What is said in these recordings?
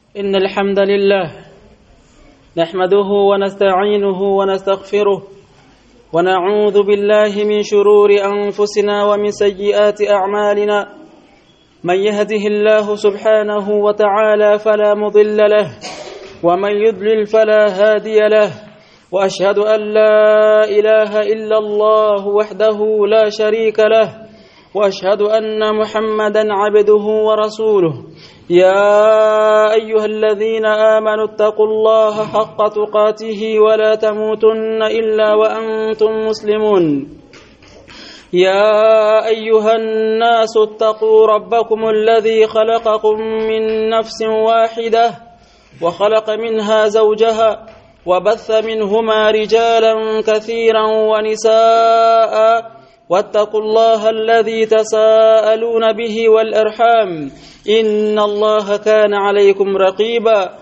إن الحمد لله نحمده ونستعينه ونستغفره ونعوذ بالله من شرور أنفسنا ومن سيئات أعمالنا من يهده الله سبحانه وتعالى فلا مضل له ومن يضلل فلا هادي له وأشهد أن لا إله إلا الله وحده لا شريك له واشهد ان محمدا عبده ورسوله يا ايها الذين امنوا اتقوا الله حق تقاته ولا تموتن الا وانتم مسلمون يا ايها الناس اتقوا ربكم الذي خلقكم من نفس واحده وخلق منها زوجها وبث منهما رجالا كثيرا ونساء واتقوا الله الذي تساءلون به والارحام ان الله كان عليكم رقيبا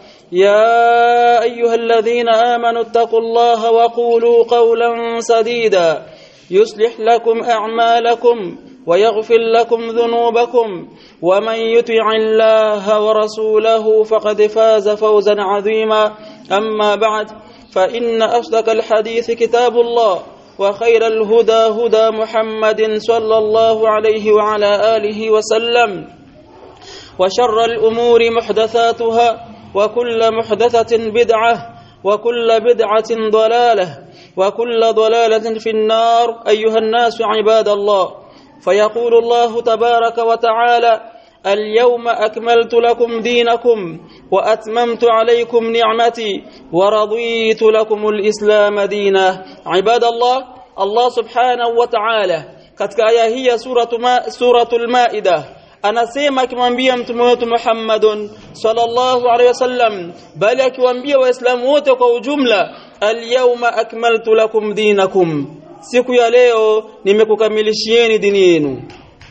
يا ايها الذين امنوا اتقوا الله وقولوا قولا سديدا يصلح لكم اعمالكم ويغفر لكم ذنوبكم ومن يطع الله ورسوله فقد فاز فوزا عظيما اما بعد فان اصدق الحديث كتاب الله وخير الهدى هدى محمد صلى الله عليه وعلى آله وسلم وشر الأمور محدثاتها وكل محدثة بدعة وكل بدعة ضلالة وكل ضلالة في النار أيها الناس عباد الله فيقول الله تبارك وتعالى اليوم أكملت لكم دينكم وأتممت عليكم نعمتي ورضيت لكم الإسلام دينا عباد الله الله سبحانه وتعالى katika aya hii ya suratu ma, suratul maida anasema akimwambia mtume wetu Muhammadun sallallahu alaihi wasallam bali akiwaambia waislamu wote kwa ujumla alyawma akmaltu lakum dinakum siku ya leo nimekukamilishieni dini yenu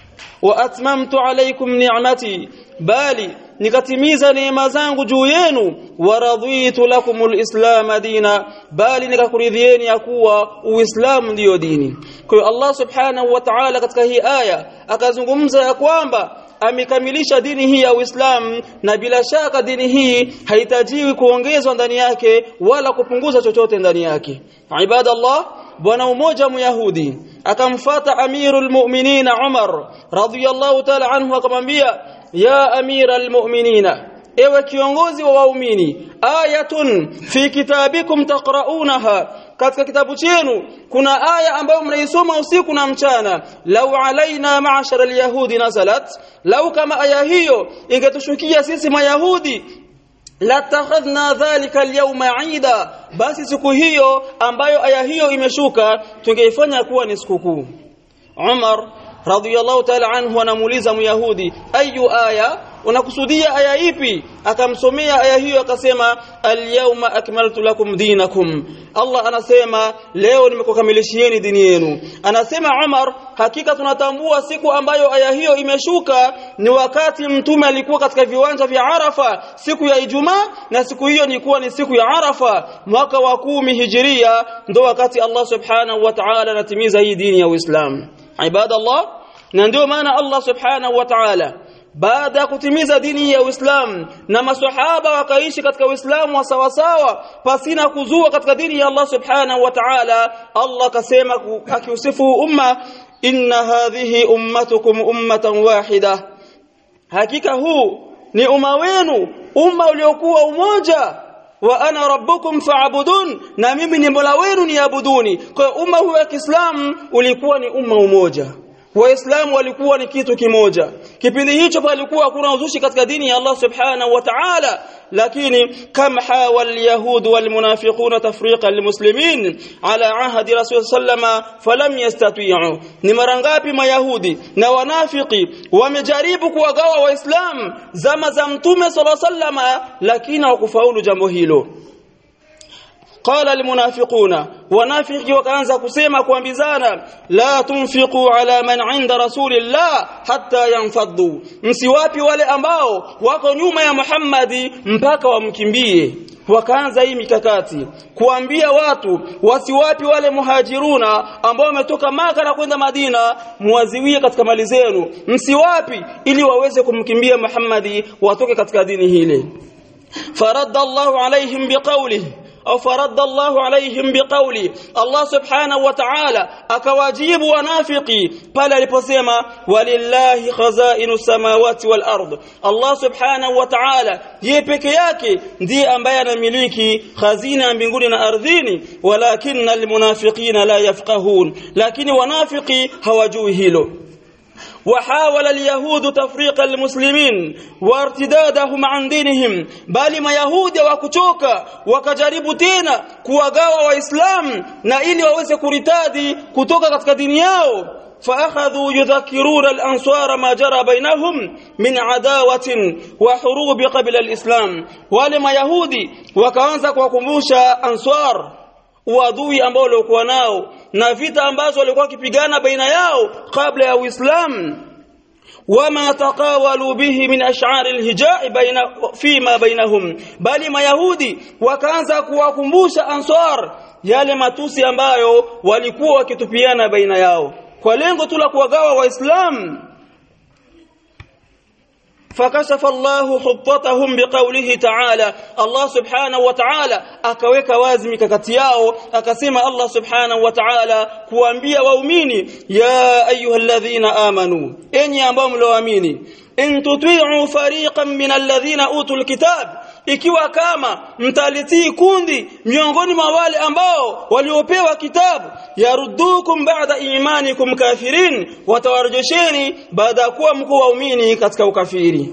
wa atmamtu alaykum ni'mati bali nikatimiza neema zangu juu yenu wa raditu lakumul islam dina bali nikakuridhieni ya kuwa uislamu ndiyo dini kwa hiyo Allah subhanahu wa ta'ala katika hii aya akazungumza ya kwamba amekamilisha dini hii ya Uislamu na bila shaka dini hii haitajiwi kuongezwa ndani yake wala kupunguza chochote ndani yake ibadallah bwana mmoja myahudi akamfata amirul mu'minina Umar radhiyallahu ta'ala anhu akamwambia ya amiral mu'minina ewe kiongozi wa waumini ayatun fi kitabikum taqra'unaha katika kitabu chenu kuna aya ambayo mnaisoma usiku na mchana lau alaina ma'ashara alyahudi nazalat lau kama aya hiyo ingetushukia sisi mayahudi latakhadhna dhalika alyawma ida basi siku hiyo ambayo aya hiyo imeshuka tungeifanya kuwa ni sikukuu Umar radhiyallahu ta'ala anhu anamuuliza myahudi ayu aya unakusudia aya ipi akamsomea aya hiyo akasema alyawma akmaltu lakum dinakum Allah anasema leo nimekukamilishieni dini yenu anasema Umar hakika tunatambua siku ambayo aya hiyo imeshuka ni wakati mtume alikuwa katika viwanja vya Arafa siku ya Ijumaa na siku hiyo ilikuwa ni siku ya Arafa mwaka wa kumi hijiria ndo wakati Allah subhanahu wa ta'ala anatimiza hii dini ya Uislamu ibadallah na ndio maana Allah subhanahu wa ta'ala baada ya kutimiza dini ya Uislamu na maswahaba wakaishi katika Uislamu wa sawasawa pasina kuzua katika dini ya Allah subhanahu wa ta'ala Allah kasema akiusifu umma inna hadhihi ummatukum ummatan wahida hakika huu ni umma wenu umma uliokuwa umoja wa ana rabbukum fa'budun na mimi ni mola wenu niabuduni kwa umma huu wa Kiislamu ulikuwa ni umma umoja waislamu walikuwa ni kitu kimoja kipindi hicho palikuwa hakuna uzushi katika dini ya Allah subhanahu wa ta'ala lakini kam hawal yahud wal munafiqun tafriqa lil muslimin ala ahdi rasul sallama falam yastati'u ni mara ngapi mayahudi na wanafiki wamejaribu kuwagawa waislamu zama za mtume sallallahu sallama lakini hawakufaulu jambo hilo qala almunafiquna wanafiki wakaanza kusema kuambizana la tunfiqu ala man inda rasulillah hatta yanfaddu msiwapi wale ambao wako nyuma ya Muhammadi mpaka wamkimbie wakaanza hii mikakati kuambia watu wasiwapi wale muhajiruna ambao wametoka maka na kwenda Madina muwaziwie katika mali zenu msiwapi ili waweze kumkimbia Muhammadi watoke katika dini hile فرد الله عليهم بقوله أو فرد الله عليهم بقوله الله سبحانه وتعالى أكواجيب ونافقي قال لبسيما ولله خزائن السماوات والأرض الله سبحانه وتعالى يبك yake ndiye ambaye anamiliki khazina mbinguni na ardhini walakinna almunafiqina la yafqahun lakini wanafiki hawajui hilo وحاول اليهود تفريق المسلمين وارتدادهم عن دينهم bali mayahudi wakuchoka wakajaribu tena kuwagawa waislamu na ili waweze kuritadi kutoka katika dini yao فأخذوا يذكرون الأنصار ما جرى بينهم من عداوة وحروب قبل الإسلام ولما يهودي وكانza kuwakumbusha ansar uadui ambao walikuwa nao na vita ambazo walikuwa wakipigana baina yao kabla ya Uislamu wama taqawalu bihi min ash'ar alhijai baina fima bainahum bali mayahudi wakaanza kuwakumbusha ansar yale matusi ambayo walikuwa wakitupiana baina yao kwa lengo tu la kuwagawa waislamu فكشف الله خطتهم بقوله تعالى الله سبحانه وتعالى akaweka wazi mikakati yao akasema Allah subhanahu wa ta'ala kuambia waumini ya ayyuhalladhina amanu enyi ambao mlioamini in tuti'u fariqan min alladhina utul kitab ikiwa kama mtalitii kundi miongoni mwa wale ambao waliopewa kitabu yaruddukum ba'da imanikum kafirin watawarejesheni baada ya kuwa mko waumini katika ukafiri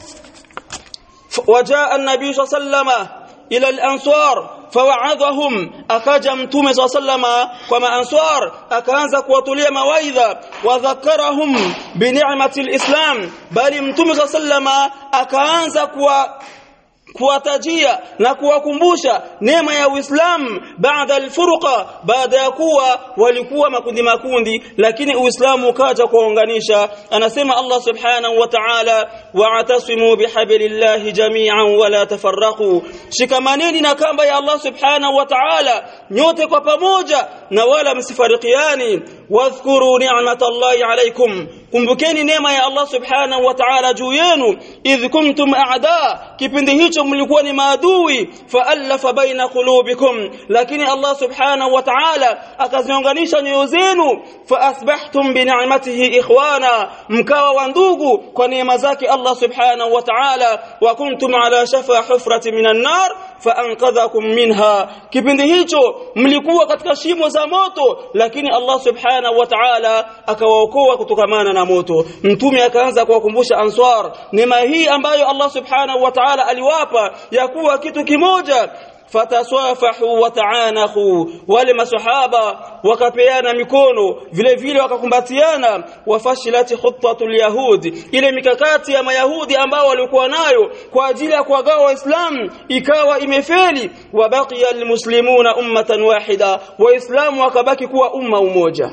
وجاء النبي صلى الله عليه وسلم إلى الأنصار فوعظهم أكاجا متومي صلى الله عليه وسلم كما أنصار أكانزا كواتوليا موايذا وذكرهم بنعمة الإسلام بل متومي صلى الله عليه وسلم أكانزا كوا kuwatajia na kuwakumbusha neema ya Uislamu baada alfurqa baada ya kuwa walikuwa makundi makundi lakini Uislamu ukaja kuunganisha anasema Allah subhanahu wa ta'ala wa'tasimu bihablillahi jami'an wa la tafarraqu shikamaneni na kamba ya Allah subhanahu wa ta'ala nyote kwa pamoja na wala msifarikiani wadhkuru ni'matallahi alaykum kumbukeni neema ya Allah subhanahu wa ta'ala juu yenu idh kuntum a'da kipindi hicho mlikuwa ni maadui fa'alafa baina qulubikum lakini Allah subhanahu wa ta'ala akaziunganisha nyoyo zenu fa asbahtum bi ni'matihi ikhwana mkawa wa ndugu kwa neema zake Allah subhanahu wa ta'ala wa kuntum ala shafa hufrati minan nar fa anqadhakum minha kipindi hicho mlikuwa katika shimo za moto lakini Allah subhanahu wa ta'ala akawaokoa kutokamana na moto mtume akaanza kuwakumbusha answar neema hii ambayo Allah subhanahu wa ta'ala aliwapa ya kuwa kitu kimoja fataswafahu wataanahu wale masahaba wakapeana mikono vile vile wakakumbatiana wafashilati khutatul yahud ile mikakati ya mayahudi ambao walikuwa nayo kwa ajili ya kuwagawa waislamu ikawa imefeli wabaqiya almuslimuna ummatan wahida waislamu wakabaki kuwa umma umoja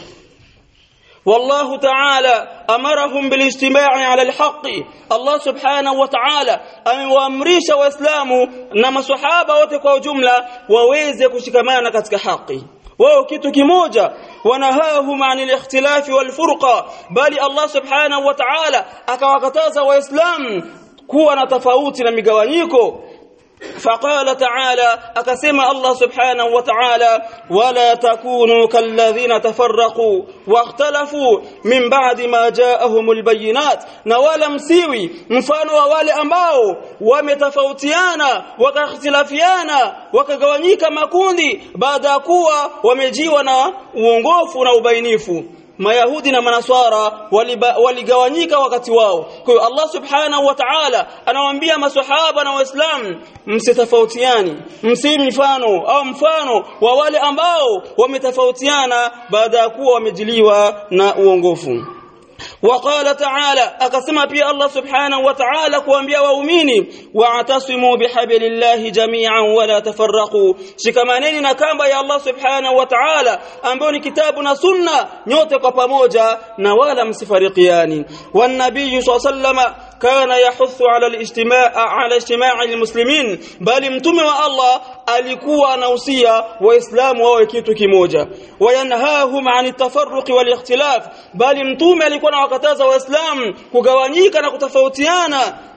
والله تعالى أمرهم بالاجتماع على الحق الله سبحانه وتعالى amewaamrisha waislamu na maswahaba wote kwa ujumla waweze kushikamana katika haki wao kitu kimoja wanahahum anil ikhtilafi wal furqa bali Allah subhanahu wa ta'ala akawakataza waislamu kuwa na tofauti na migawanyiko فقال تعالى أكسم الله سبحانه وتعالى ولا تكونوا كالذين تفرقوا واختلفوا من بعد ما جاءهم البينات نوالا مسيوي mfano wa wale ambao wametofautiana wakakhtilafiana wakagawanyika makundi baada ya kuwa wamejiwa na uongofu na ubainifu mayahudi na manaswara waligawanyika wakati wao kwa hiyo Allah subhanahu wa ta'ala anawaambia maswahaba na waislamu msitofautiani msi mfano au mfano wa wale ambao wametofautiana baada ya kuwa wamejiliwa na uongofu وقال تعالى أقسم بي الله سبحانه وتعالى كوانبيا وأميني واعتصموا بحبل الله جميعا ولا تفرقوا شكمانين نكامبا يا الله سبحانه وتعالى أنبوني كتابنا سنة نيوتك pamoja na wala msifarikiani والنبي صلى الله عليه وسلم كان يحث على الاجتماع على اجتماع المسلمين bali mtume wa Allah alikuwa anahusia waislamu wawe kitu kimoja wayanhahum an tafarruq wal ikhtilaf bali mtume alikuwa anawakataza waislamu kugawanyika na kutofautiana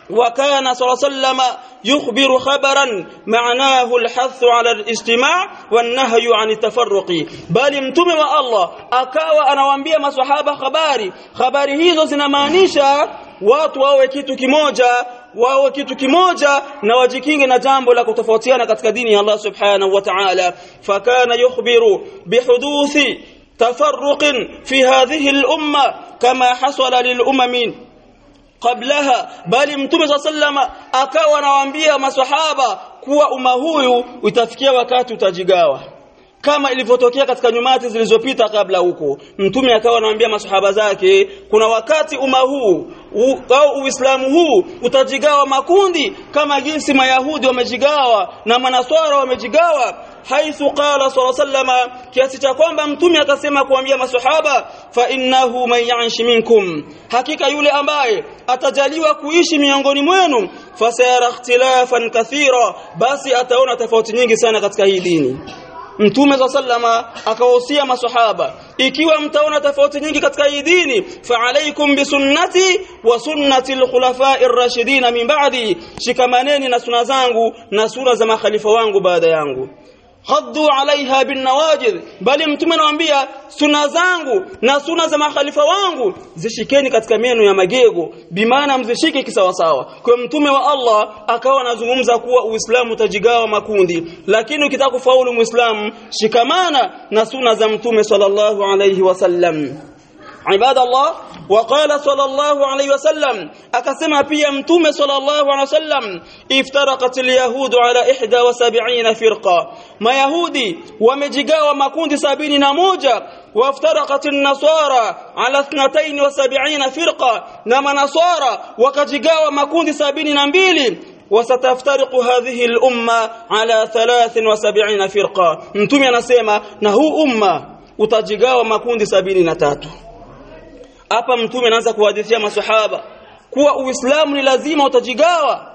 وكان صلى الله عليه وسلم يخبر خبرا معناه الحث على الاجتماع والنهي عن التفرق بل mtume wa Allah akawa anawaambia maswahaba habari habari hizo zinamaanisha watu wawe kitu kimoja wawe kitu kimoja na wajikinge na jambo la kutofautiana katika dini ya Allah subhanahu wa ta'ala fakana yukhbiru bihuduthi تفرق في هذه الأمة كما حصل للأمم qablaha bali mtume swalla sallama akawa anawaambia maswahaba kuwa umma huyu utafikia wakati utajigawa kama ilivyotokea katika nyumati zilizopita kabla huko mtume akawa anawaambia maswahaba zake kuna wakati umma huu au uislamu huu utajigawa makundi kama jinsi mayahudi wamejigawa na manaswara wamejigawa haithu qala sallallahu sallama kiasi cha kwamba mtume akasema kuambia maswahaba fa innahu man ya'ish minkum hakika yule ambaye atajaliwa kuishi miongoni mwenu fasayara ikhtilafan kathira basi ataona tofauti nyingi sana katika hii dini Mtume za sallama akawahusia maswahaba ikiwa mtaona tofauti nyingi katika hii dini fa alaikum bisunnati wa sunnati alkhulafa'i ar-rashidin min ba'di shikamaneni na suna zangu na sura za makhalifa wangu baada yangu haddu alaiha bin nawajid bali mtume anawaambia suna zangu na suna za makhalifa wangu zishikeni katika meno ya magego bimaana mzishike kisawasawa kwa mtume wa Allah akawa anazungumza kuwa uislamu utajigawa makundi lakini ukitaka kufaulu muislamu shikamana na suna za mtume sallallahu alayhi wasallam عباد الله وقال صلى الله عليه وسلم akasema pia mtume صلى الله عليه وسلم افترقت اليهود على 71 فرقه mayahudi wamejigawa makundi 71 وافترقت النصارى على 72 فرقه na manasara wakajigawa makundi 72 وستفترق هذه الامه على 73 فرقه mtume anasema na huu umma utajigawa makundi 73 hapa mtume anaanza kuhadithia maswahaba kuwa uislamu ni lazima utajigawa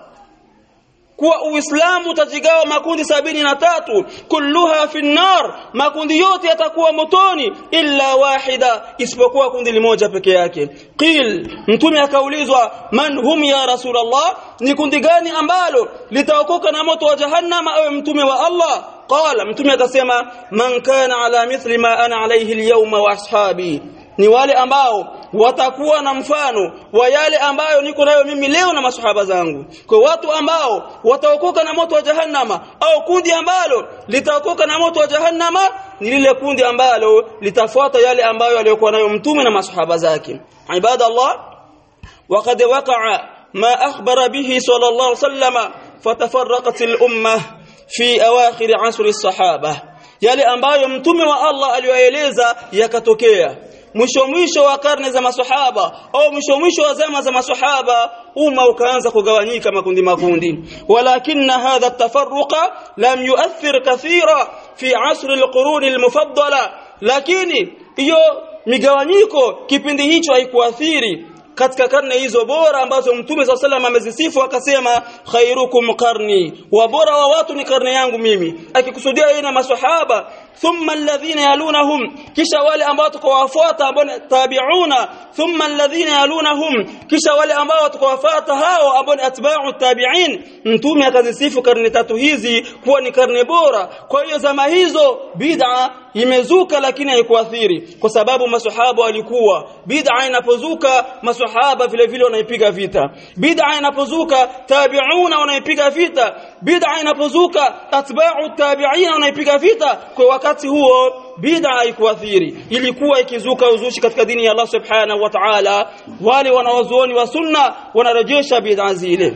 kuwa uislamu utajigawa makundi sabini na tatu kulluha fi nar makundi yote yatakuwa motoni illa wahida isipokuwa kundi limoja peke yake qil mtume akaulizwa man hum ya rasulullah ni kundi gani ambalo litaokoka na moto wa jahannama awe mtume wa Allah qala mtume akasema man kana ala mithli ma ana alayhi alyawma wa ashabi ni wale ambao watakuwa na mfano wa yale ambayo niko nayo mimi leo na masahaba zangu kwa watu ambao wataokoka na moto wa jahannama au kundi ambalo litaokoka na moto wa jahannama ni lile kundi ambalo litafuata yale ambayo aliyokuwa nayo mtume na masahaba zake ibadallah وقد وقع ما أخبر به صلى الله عليه وسلم فتفرقت الأمة في أواخر عصر الصحابة yale ambayo mtume wa Allah aliyoeleza yakatokea mwisho mwisho wa karne za maswahaba au mwisho mwisho wa zama za maswahaba umma ukaanza kugawanyika makundi makundi walakinna hadha tafarruqa lam yuathir kathira fi asr alqurun almufaddala lakini hiyo migawanyiko kipindi hicho haikuathiri katika karne hizo bora ambazo mtume swalla sallam amezisifu akasema khairukum qarni wa bora wa watu ni karne yangu mimi akikusudia yeye na maswahaba thumma alladhina yalunahum kisha wale ambao tukawafuata ambao tabi'una thumma alladhina yalunahum kisha wale ambao tukawafuata hao ambao ni atba'u tabi'in mtume akazisifu karne tatu hizi kuwa ni karne bora kwa hiyo zama hizo bid'a imezuka lakini haikuathiri kwa sababu maswahaba walikuwa bid'a inapozuka maswahaba vile vile wanaipiga vita bid'a inapozuka tabi'una wanaipiga vita bid'a inapozuka atba'u tabi'ina wanaipiga vita kwa wakati huo bid'a haikuathiri ilikuwa ikizuka uzushi katika dini ya Allah subhanahu wa ta'ala wale wanawazuoni wa sunna wanarejesha bid'a zile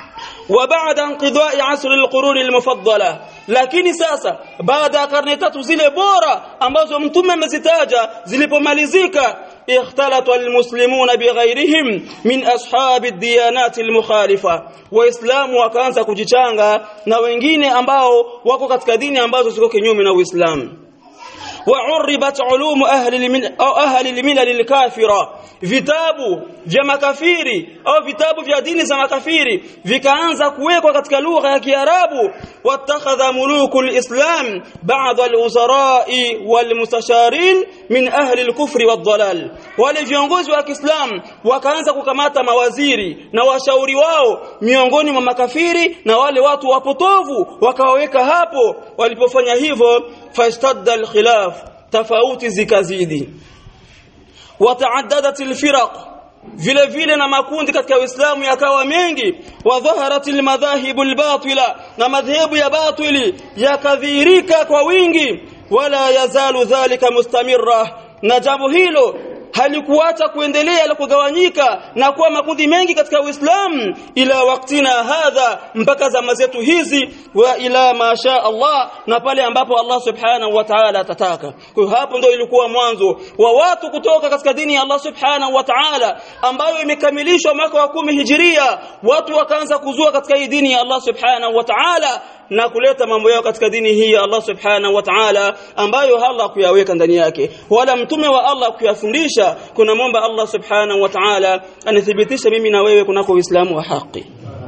وبعد انقضاء عصر القرون المفضله lakini sasa baada ya karne tatu zile bora ambazo mtume amezitaja zilipomalizika اختلط المسلمون بغيرهم من أصحاب الديانات المخالفة waislamu wakaanza kujichanga na wengine ambao wako katika dini ambazo ziko kinyume na Uislamu وعربت علوم أهل الملل أو أهل الملل الكافرة vitabu vya makafiri au vitabu vya dini za makafiri vikaanza kuwekwa katika lugha ya Kiarabu watakhadha muluku alislam ba'd alwuzara'i walmustasharin min ahli alkufri wadhalal wale viongozi wa Kiislam wakaanza kukamata mawaziri na washauri wao miongoni mwa makafiri na wale watu wapotovu wakawaweka hapo walipofanya hivyo fashtadda alkhilaf tofauti zikazidi wataaddadat alfiraq vile vile na makundi katika Uislamu yakawa mengi wa dhaharat almadhahib albatila na madhehebu ya batili yakadhihirika kwa wingi wala yazalu dhalika mustamirra na jambo hilo halikuacha kuendelea la kugawanyika na kuwa makundi mengi katika Uislamu ila waktina hadha mpaka zama zetu hizi wa ila masha Allah na pale ambapo Allah subhanahu wa ta'ala atataka kwa hapo ndio ilikuwa mwanzo wa watu kutoka katika dini ya Allah subhanahu wa ta'ala ambayo imekamilishwa mwaka wa kumi hijiria watu wakaanza kuzua katika hii dini ya Allah subhanahu wa ta'ala na kuleta mambo yao katika dini hii ya Allah subhanahu wa ta'ala ambayo Allah kuyaweka ndani yake wala mtume wa Allah kuyafundisha kuna momba Allah subhanahu wa ta'ala anithibitisha mimi na wewe kunako Uislamu wa haki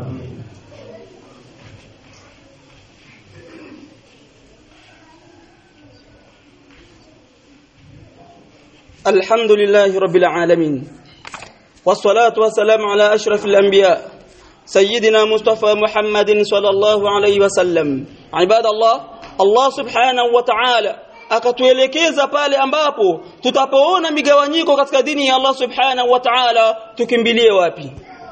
الحمد لله رب العالمين والصلاة والسلام على أشرف الأنبياء سيدنا مصطفى محمد صلى الله عليه وسلم عباد الله الله سبحانه وتعالى akatuelekeza pale ambapo tutapoona migawanyiko katika dini ya Allah subhanahu wa ta'ala tukimbilie wapi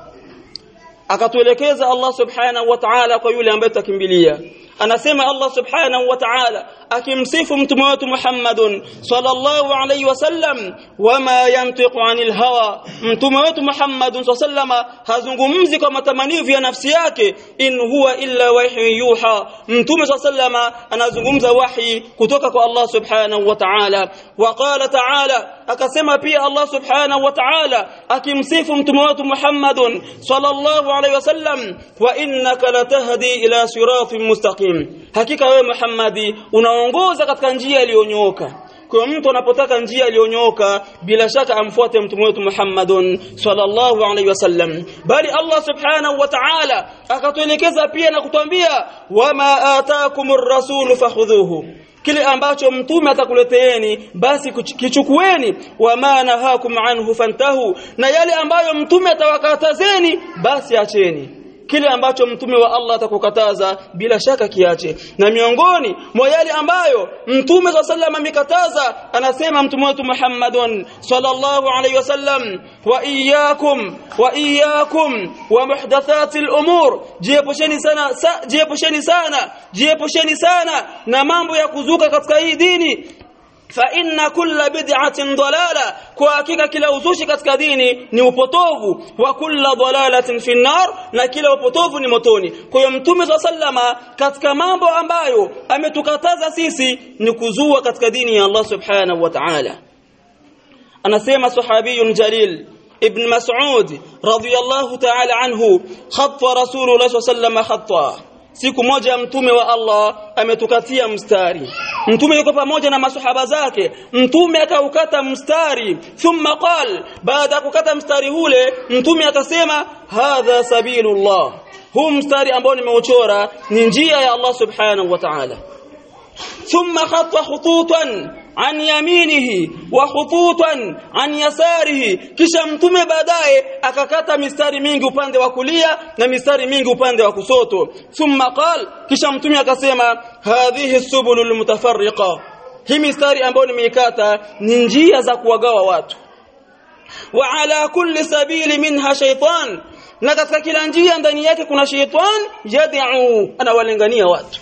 akatuelekeza Allah subhanahu wa ta'ala kwa yule ambaye tutakimbilia anasema Allah subhanahu wa ta'ala akimsifu mtume wetu Muhammadun sallallahu alayhi wasallam wama yantiqu anil hawa mtume wetu Muhammadun sallallahu hazungumzi kwa matamanivu ya nafsi yake in huwa illa wahyu yuha mtume sallallahu anazungumza wahi kutoka kwa Allah subhanahu wa ta'ala wa qala ta'ala akasema pia Allah subhanahu wa ta'ala akimsifu mtume wetu Muhammadun sallallahu alayhi wasallam wa innaka latahdi ila siratin mustaqim hakika wewe Muhammadi unaongoza katika njia iliyonyooka kwa mtu anapotaka njia iliyonyooka bila shaka amfuate mtume wetu Muhammadun sallallahu alaihi wasallam bali Allah subhanahu wa ta'ala akatuelekeza pia na kutuambia wama ataakumur rasul fakhudhuhu kile ambacho mtume atakuleteeni basi kichukueni wama nahakum anhu fantahu na yale ambayo mtume atawakatazeni basi acheni kile ambacho mtume wa Allah atakukataza bila shaka kiache na miongoni mwa yale ambayo mtume wa sallam amekataza anasema mtume wetu Muhammadun sallallahu alayhi wasallam wa iyyakum wa iyyakum wa muhdathatil umur jiepusheni sana sa, jiepusheni sana jiepusheni sana na mambo ya kuzuka katika hii dini fa inna kulla bid'atin dalala kwa hakika kila uzushi katika dini ni upotovu wa kulla dalalatin fi nar na kila upotovu ni motoni kwa hiyo mtume sallama katika mambo ambayo ametukataza sisi ni kuzua katika dini ya Allah subhanahu wa ta'ala anasema sahabiyun jalil ibn mas'ud radiyallahu ta'ala anhu khatta rasulullah sallallahu khatta siku moja mtume wa Allah ametukatia mstari mtume yuko pamoja na masahaba zake mtume akaukata mstari thumma qal baada kukata mstari ule mtume akasema hadha sabilullah huu mstari ambao nimeuchora ni njia ya Allah subhanahu wa ta'ala thumma khatta khututan an yaminihi wa khututan an yasarihi kisha mtume baadaye akakata mistari mingi upande wa kulia na mistari mingi upande wa kusoto thumma qal kisha mtume akasema hadhihi subulul mutafarriqa hii mistari ambayo nimeikata ni njia za kuwagawa watu wa ala kulli sabili minha shaytan na katika kila njia ndani yake kuna shaytan yad'u anawalingania watu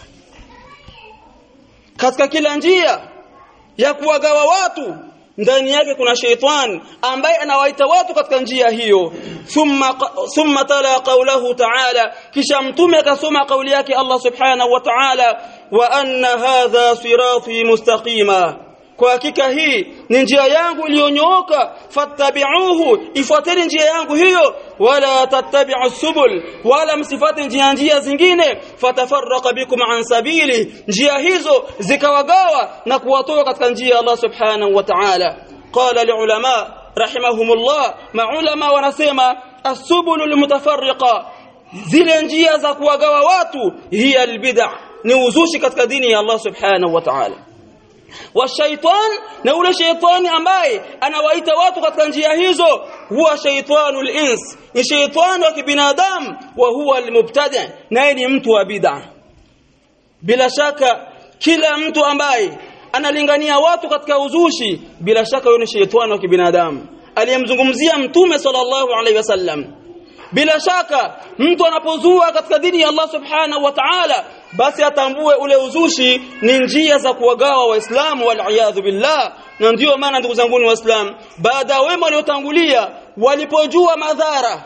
katika kila njia ya kuwagawa watu ndani yake kuna sheitan ambaye anawaita watu katika njia hiyo thumma thumma tala qawlahu ta'ala kisha mtume akasoma kauli yake Allah subhanahu wa ta'ala wa anna hadha sirati mustaqima kwa hakika hii ni njia yangu iliyonyooka fattabi'uhu ifuateni njia yangu hiyo wala tattabi'u subul wala msifate njia njia zingine fatafarraqa bikum an sabili njia hizo zikawagawa na kuwatoa katika njia ya Allah subhanahu wa ta'ala qala liulama rahimahumullah maulama wanasema as-subulul mutafarriqa zile njia za kuwagawa watu hiya albid'a ni uzushi katika dini ya Allah subhanahu wa ta'ala washaitan na ule shaitani ambaye anawaita watu katika njia hizo huwa shaitanul ins ni shaitani wa kibinadamu wa huwa almubtadi naye ni mtu wa bid'a bila shaka kila mtu ambaye analingania watu katika uzushi bila shaka huyo ni shaitani wa kibinadamu aliyemzungumzia mtume sallallahu alaihi wasallam bila shaka mtu anapozua katika dini ya Allah subhanahu wa ta'ala basi atambue ule uzushi ni njia za kuwagawa waislamu wal billah na ndiyo maana ndugu zangu ni waislamu baada wema waliotangulia walipojua madhara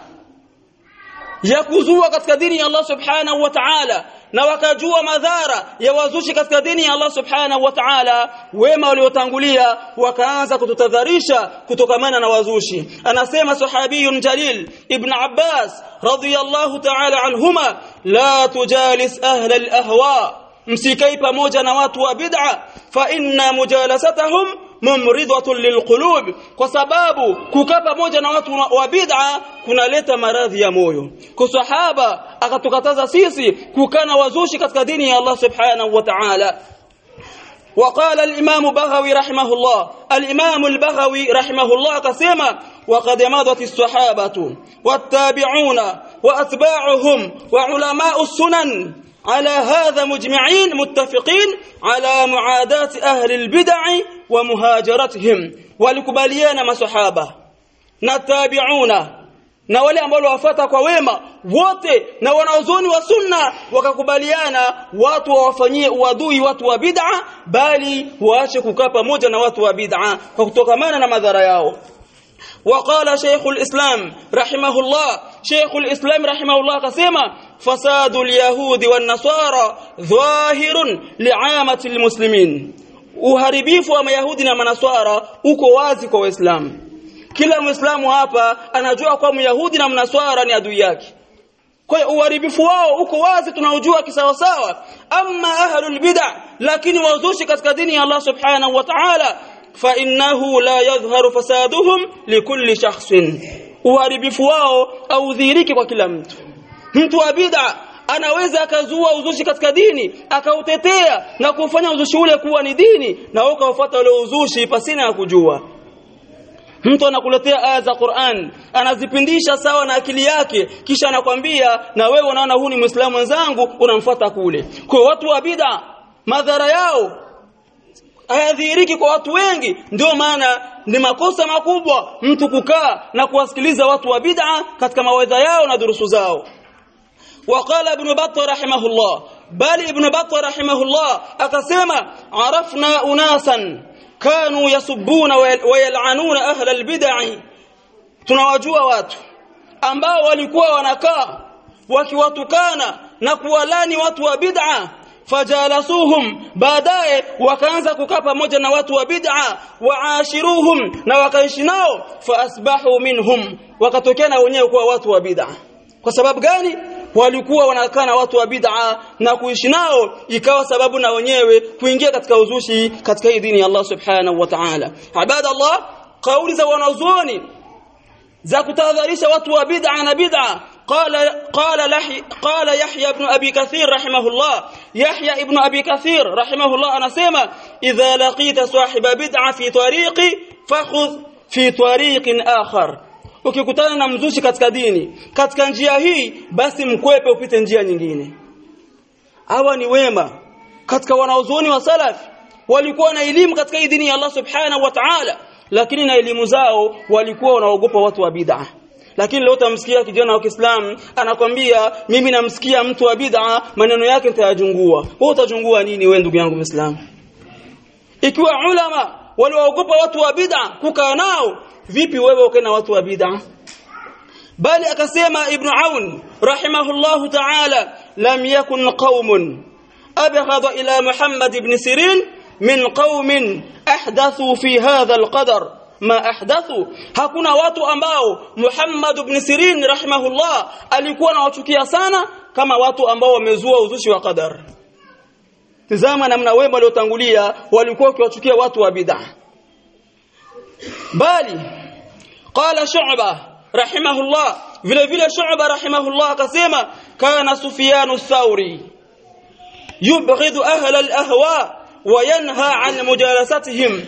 ya kuzua katika dini ya Allah subhanahu wa ta'ala na wakajua madhara ya wazushi katika dini ya Allah subhanahu wa ta'ala wema waliotangulia wakaanza kututadharisha kutokamana na wazushi anasema sahabiyun jalil ibn Abbas radiyallahu ta'ala anhuma la tujalis ahla al-ahwa msikai pamoja na watu wa bid'a fa inna mujalasatahum mumridatun lilqulub kwa sababu kukaa pamoja na watu wa bid'a kunaleta maradhi ya moyo kwa sahaba akatukataza sisi kukaa na wazushi katika dini ya Allah subhanahu wa ta'ala وقال الإمام بغوي رحمه الله الإمام البغوي رحمه الله كسيما وقد مضت الصحابة والتابعون وأتباعهم وعلماء السنن على هذا مجمعين متفقين على معاداة أهل البدع ومهاجرتهم walikubaliana masahaba na tabiuna na wale ambao wafata kwa wema wote na wanaozoni wa sunna wakakubaliana watu wawafanyie uadui watu wa bid'a bali waache kukaa pamoja na watu wa bid'a kwa kutokamana na madhara yao وقال شيخ الإسلام رحمه الله شيخ الإسلام رحمه الله قسيما فساد اليهود والنصارى ظاهر لعامة المسلمين uharibifu wa mayahudi na manaswara uko wazi kwa waislamu kila muislamu hapa anajua kwa myahudi na mnaswara ni adui yake kwa hiyo uharibifu wao uko wazi tunaujua kisawasawa amma ahlul bid'ah lakini wazushi katika dini ya Allah subhanahu wa ta'ala fa innahu la yadhharu fasaduhum likulli shakhsin uharibifu wao au dhihiriki kwa kila mtu mtu wa bid'ah anaweza akazua uzushi katika dini akautetea na kufanya uzushi ule kuwa ni dini na wewe ukafuata ule uzushi pasina ya kujua mtu anakuletea aya za Qur'an anazipindisha sawa na akili yake kisha anakwambia na wewe unaona huu ni muislamu mwenzangu unamfuata kule kwa watu wa bid'a madhara yao hayadhihiriki kwa watu wengi ndio maana ni makosa makubwa mtu kukaa na kuwasikiliza watu wa bid'a katika mawaidha yao na durusu zao وقال ابن بطة رحمه الله بل ابن بطة رحمه الله أقسم عرفنا أناسا كانوا يسبون ويلعنون أهل البدع tunawajua watu ambao walikuwa wanakaa wakiwatukana na kuwalani watu wa bid'a fajalasuhum baadaye wakaanza kukaa pamoja na watu wa bid'a waashiruhum na wakaishi nao faasbahu minhum wakatokea na wenyewe kuwa watu wa bid'a kwa sababu gani walikuwa wanakaa na watu wa bid'a na kuishi nao ikawa sababu na wenyewe kuingia katika uzushi katika hii dini ya Allah subhanahu wa ta'ala ibada Allah kauli za wanazuoni za kutahadharisha watu wa bid'a na bid'a قال قال لحي قال يحيى ابن ابي كثير رحمه الله يحيى ابن ابي كثير رحمه الله انا سما اذا لقيت صاحب بدعه في طريقي فخذ في طريق اخر ukikutana na mzushi katika dini katika njia hii basi mkwepe upite njia nyingine hawa ni wema katika wanaozoni wa salaf walikuwa na elimu katika hii dini ya Allah subhanahu wa ta'ala lakini na elimu zao walikuwa wanaogopa watu wa bid'a lakini leo utamsikia kijana wa Kiislamu anakwambia mimi namsikia mtu wa bid'a maneno yake nitayajungua wewe utajungua nini wewe ndugu yangu Muislamu ikiwa ulama waliogopa watu wa bid'a kukaa nao vipi wewe ukae na watu wa bid'a bali akasema ibn aun rahimahullah ta'ala lam yakun qaumun abghad ila muhammad ibn sirin min qaumin ahdathu fi hadha alqadar ma ahdathu hakuna watu ambao Muhammad ibn Sirin rahimahullah alikuwa anawachukia sana kama watu ambao wamezua uzushi wa qadar tazama namna wema waliotangulia walikuwa wakiwachukia watu wa bid'ah bali qala shu'ba rahimahullah vile vile shu'ba rahimahullah akasema kana sufyan thauri yubghidu ahla al-ahwa wa yanha an mujalasatihim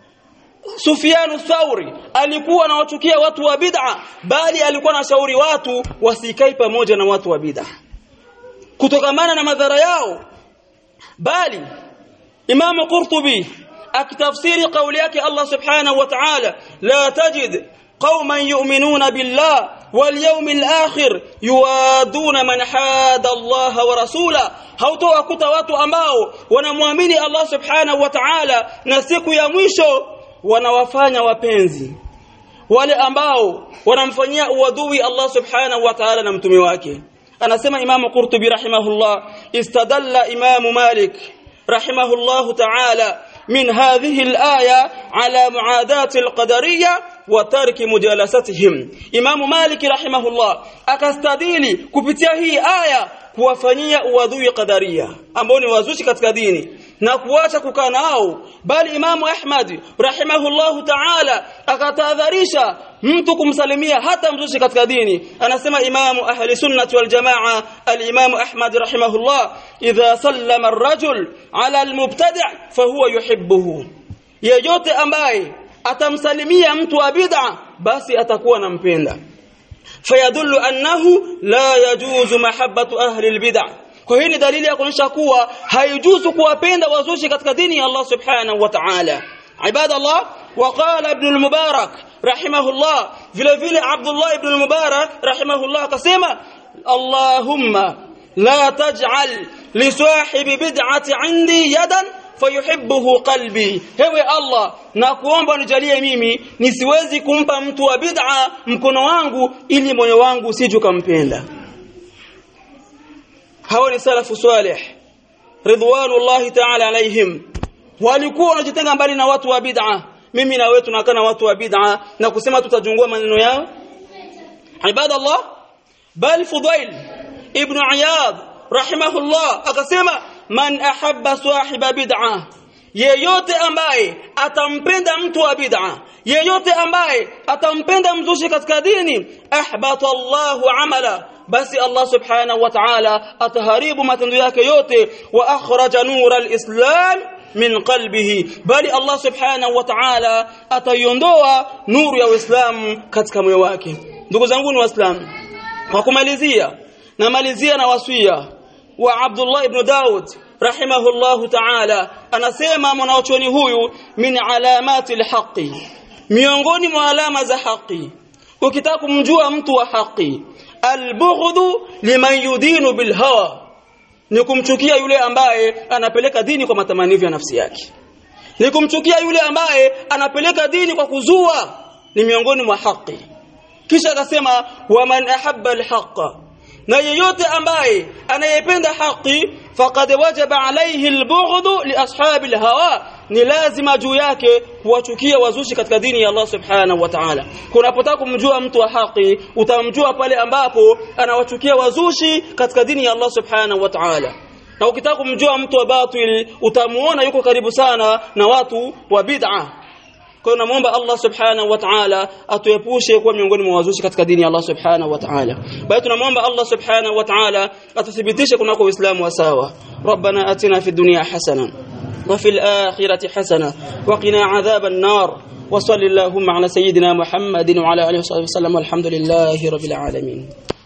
Sufyan Thauri alikuwa anawachukia watu wa bid'a bali alikuwa anashauri watu wasikae pamoja na watu wa bid'a kutokamana na madhara yao bali Imam Qurtubi akitafsiri kauli yake Allah Subhanahu wa Ta'ala la tajid qauman yu'minuna billah wal yawmil akhir yuaduna man hada Allah wa rasula hautowakuta watu ambao wanamwamini Allah Subhanahu wa Ta'ala na siku ya mwisho wanawafanya wapenzi wale ambao wanamfanyia uadui Allah Subhanahu wa Ta'ala na mtume wake anasema Imam Qurtubi rahimahullah istadalla Imam Malik rahimahullah ta'ala من هذه الآية على معاداة القدرية وترك مجالستهم إمام مالك رحمه الله akastadili kupitia hii aya kuwafanyia uadui qadaria ambao ni wazushi katika dini na kuacha kukaa nao bali Imamu Ahmad rahimahullahu ta'ala akatahadharisha mtu kumsalimia hata mzushi katika dini anasema Imamu ahli sunnati wal jamaa al-Imamu Ahmad rahimahullah idha sallama ar-rajul ala al-mubtadi' fahuwa yuhibbuhu yeyote ambaye atamsalimia mtu wa bid'a basi atakuwa nampenda fayadullu annahu la yajuzu mahabbatu ahli al-bid'ah kwa hii ni dalili ya kuonyesha kuwa haijuzu kuwapenda wazushi katika dini ya Allah subhanahu wa ta'ala ibadallah وقال ابن المبارك رحمه الله vile vile Abdullah ibn al-Mubarak rahimahullah akasema Allahumma la taj'al li sahibi bid'ati 'indi yadan fayuhibbuhu qalbi hewe Allah na kuomba nijalie mimi nisiwezi kumpa mtu wa bid'a mkono wangu ili moyo wangu usije kumpenda hawa ni salafu salih ridwanullahi ta'ala alaihim walikuwa wanajitenga mbali na watu wa bid'a mimi na wewe tunakaa na watu wa bid'a na kusema tutajungua maneno yao ibadallah bal fudail ibn iyad rahimahullah akasema man ahabba sahiba bid'a yeyote ambaye atampenda mtu wa bid'a yeyote ambaye atampenda mzushi katika dini ahbata Allahu amala basi Allah subhanahu wa ta'ala ataharibu matendo yake yote wa akhraja nura alislam min qalbihi bali Allah subhanahu wa ta'ala ataiondoa nuru ya Uislamu katika moyo wake ndugu zangu ni waislamu kwa kumalizia na malizia na wasia wa Abdullah ibn Daud rahimahullahu ta'ala anasema mwanachuoni huyu min alamati alhaqi miongoni mwa alama za haki ukitaka kumjua mtu wa haki albughdhu liman yudinu bilhawa ni kumchukia yule ambaye anapeleka dini kwa matamanio ya nafsi yake ni kumchukia yule ambaye anapeleka dini kwa kuzua ni miongoni mwa haki kisha akasema waman ahabba alhaqa na yeyote ambaye anayependa haki faqad wajaba alayhi albughdhu li ashabi alhawa ni lazima juu yake kuwachukia wazushi katika dini ya Allah subhanahu wa ta'ala kunapotaka kumjua mtu wa haki utamjua pale ambapo anawachukia wazushi katika dini ya Allah subhanahu wa ta'ala na ukitaka kumjua mtu wa batil utamuona yuko karibu sana na watu wa bid'ah kwa hiyo namuomba Allah subhanahu wa ta'ala atuepushe kuwa miongoni mwa wazushi katika dini ya Allah subhanahu wa ta'ala bali tunamuomba Allah subhanahu wa ta'ala atuthibitishe kunako uislamu wa sawa ربنا اتنا في الدنيا حسنه وفي الاخره حسنه وقنا عذاب النار وصلى اللهم على سيدنا محمد وعلى اله وصحبه وسلم والحمد لله رب العالمين